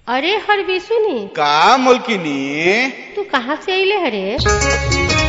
अरे हरवी सुनी का मुल्किनी तू कहाँ से अइले हरे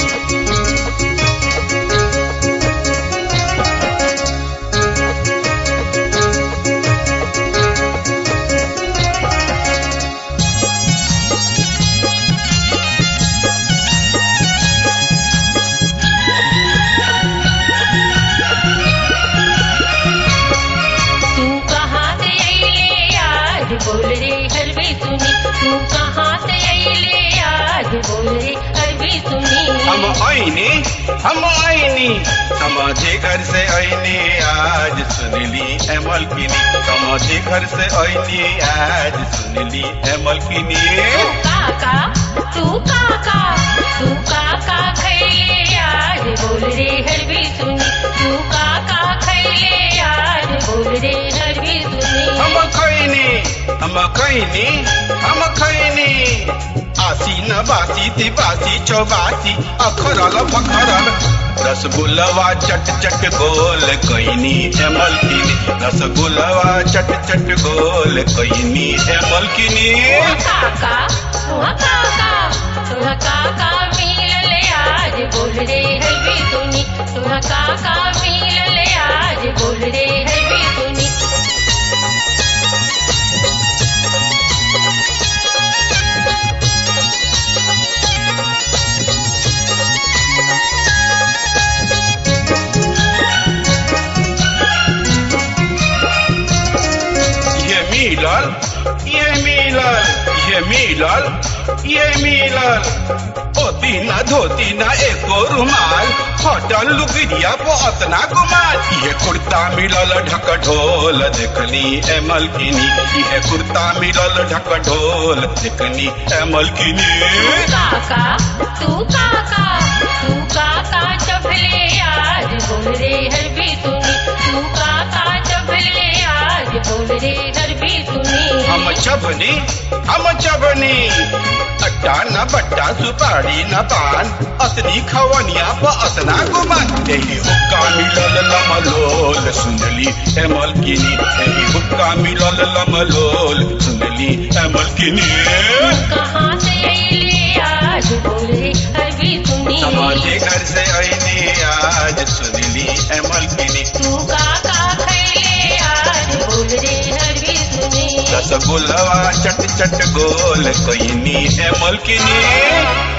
तू कहाँ से अइले आज बोल रे हरवी सुनी तू कहाँ से अइले आज बोल रे हरवी सुनी हम आईनी हम आईनी समाजे घर से आईनी आज सुनली है मलकिनी समाजे घर से आईनी आज सुनली है मलकिनी तू काका तू काका तू काका खैले आज बोल रे हरवी सुनी तू काका खैले आज बोल रे हरवी सुनी हम खैनी हम खैनी हम खैनी आसी न बासी तिबासी चौबासी अखरल फखरल रसगुल्लवा चट चट गोल कैनी है मलकिनी रसगुल्लवा चट चट गोल कैनी है मलकिनी काका तुहा काका तुहा काका मिलले आज बोल रे हरवी सुनी तुहा काका मिलले आज बोल रे हरवी सुनी ये मिलल ये मिलल ये मिलल ये मिलल धोती ना धोती ना एको रुमाल होटल लुगिरिया को अतना गुमाल ये कुर्ता मिलल ढक ढोल देखनी ए मलकिनी ये कुर्ता मिलल ढक ढोल देखनी ए मलकिनी काका तू काका तू काका चभले आज बोल रे हरवी सुनी तू काका चभले आज बोल रे हरवी सुनी हम चबनी हम चबनी अट्टा न बट्टा सुपारी न पान असनी खवनिया प असना गुमान यही हुक्का मिलल लमलोल सुनली ए मलकिनी यही हुक्का मिलल लमलोल सुनली ए मलकिनी कहाँ से अइले आज बोल रे हरवी सुनी समाजे घर से आईनी आज सुनली ए मलकिनी तू काका खैले आज बोल रे हरवी सुनी रसगुल्लवा चट चट गोल कैनी ए मलकिनी